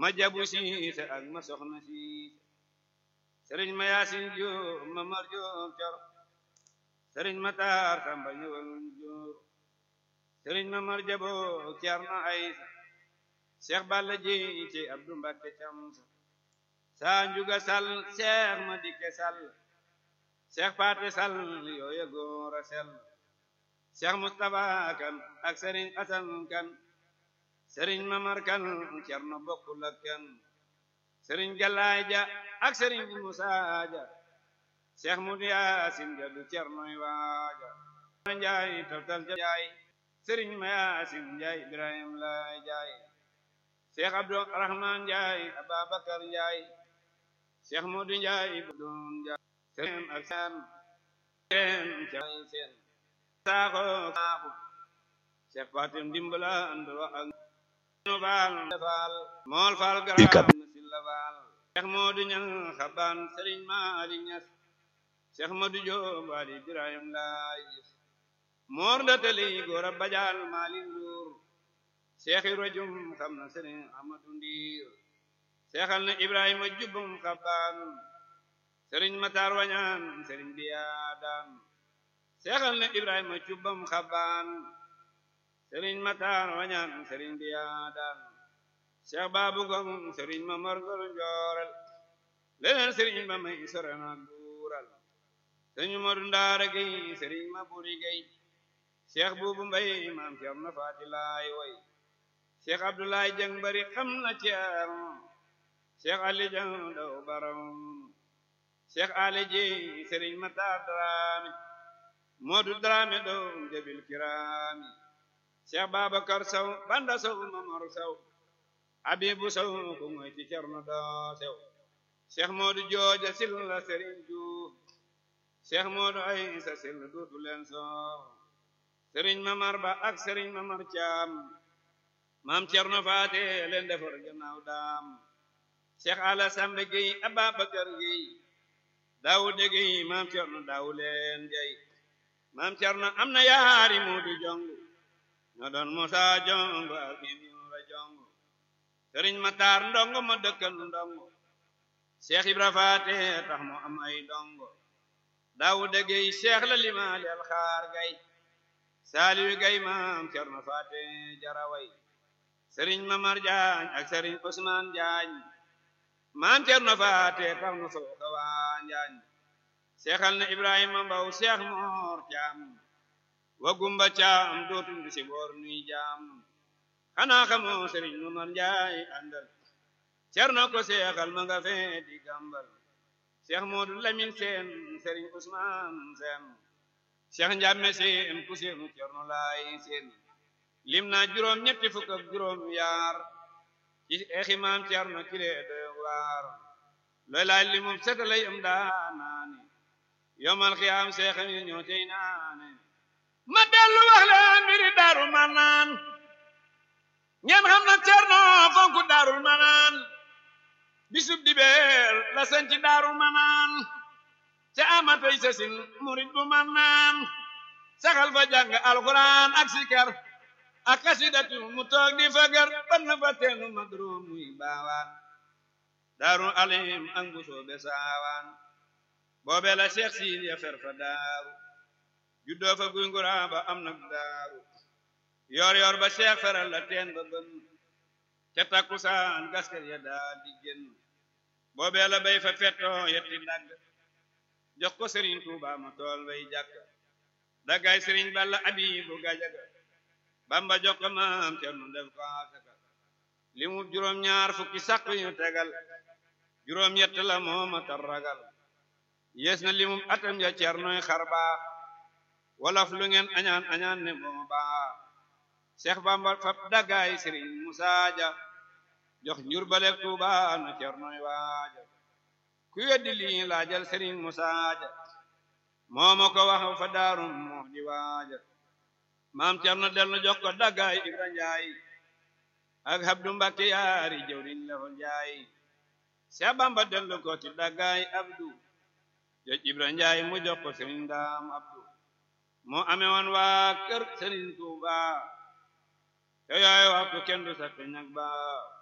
ma jabu siise ak ma soxna siise sëriñ ma yaasin jóob ma mar jóob cor sëriñ ma taar samba ñëwal jóor sëriñ ma mar jaboo ceerno aysa seex balla jéy ci abdu mbakke camsa saa njuga sal seex ma dikke sal seex paate sal yooya góor a sel seex mustapha kan ak sëriñ asan kan sëriñ mamar kan cerno bokkul ak kan sëriñ galaay ja ak sëriñ musaa ja seex mudu yaasin ja du cernoy waaja njaay toftal ja jaay sëriñ ma yaasin njaay ibrahim laay jaay seex abdu rahman njaay ababakar njaay seex mudu njaay doon jaay sëriñ ak seen seen caay seen saaxo saaxu seex fatim dimbala andoo ak nu faal faal mool faal garaam na silla faal seex moodu ñang xabaan sëriñ maali ñas seex moodu joob ali ibrahim laay moor ndatali góor a bajaal maali nduur seex i rajum xam na sëriñ amadu ndiir seexal na ibrahima jubbum xabaan sëriñ mataar wañaan sëriñ biyaadaan seexal na ibrahima jubbum xabaan sëriñ mataar wañaan sëriñ biyaadaan seex baabu ngom sëriñ ma morgol njoorel leneen sëriñ ma may sorena guural sëriñ modu ndaara gey sëriñ ma buri gey seex buubu mbay maam cerno faati laay way seex abdulaay jang bari xam na ceerno seex ali jang daw baram seex ale jeey sëriñ mataar daraame moodu daraame doom jabil kiraami seex babakar saw banda saw mamar saw abibu saw ko ngoy ci cerno doo sew seex moodu jooja silla sëriñ juuf seex moodu aysa silla duutu leen soow sëriñ mamar ba ak sëriñ mamar caam maam cerno faate leen defar gannaaw daam seex ala sambe gey ababakar gey daawude gey maam cerno daawu leen jey maam cerno am na yaari muudu jongu ñoo doon musa jongo ak ibra jongo sëriñ mataar ndongo ma dëkkal ndongo seex ibra faate tax mu am ay ndongo daawude gey seex la limaali alxaar gay saaliyu gay maam cerno faate jaraway sëriñ mamar jaañ ak sëriñ usmaan jaañ maam cerno faate tax nu fooka waa njaañ seexal na ibrahima mbaw seex moor caam wa gumba caam dootul du si boor nuy jaam xanaa xamoo sëriñ mamar njaay àndal cerno ko seexal ma nga fee di gambal seex moodu lamin seen sëriñ usmaan seen seex njàmme seen ku seenu cerno laay seen lim naa juróom ñetti fukk ak juróom yaar ci exi maam cerno kile doy waar looy laay limum setalay am daanaane yomal xiyaam seexam yi ñoo tey naane ma dellu wax leen mbiri daarul manaan ngeen xam na cerno fonku daarul manaan bisub dibeer la sanci daarul manaan ca amatay sasin murid bu manaan saxal fa jàng alxuraan ak sikar ak kasidatu mu toog di fagar ban na fa teenu madrum muy baawaan daaru alim ak mbusoo be saawaan boobe la seex siin ya fer fa daaru juddoo fa guy ngura ba am nag daaru yor yor ba seex feral la teen ba bën ca takkusaan gaskel ya daal di génn boobe la bay fa fettoo yetti dagg jox ko sëriñ tuuba ma tool bay jàkk daggaay sëriñ balla abibu gajaga bamba jox ko maam cerno def ko asaka li mu juróom ñaar fukki sàq yu tegal juróom yett la mooma tar ragal yees na li mu atam ya cernoy xar baax wolof lu ngeen añaan añaan ne moo baax seex bamba fab daggaay sëriñ musaa ja jox njur balek tuuba na cernoy waaja ku weddi lii laajal sëriñ musaa ja mooma ko wax fa daarum moo di waaja maam cerno dellu jox ko daggaay ibra njaay ak habdu mbakke yaari jawriñ la ko njaay seex bamba dellu ko ti daggaay abdu joj ibra njaay mu jox ko sëriñ daam abdu moo ame woon waa kër sëriñ tuuba te yooyu waxtu kenn du sakk ñag ba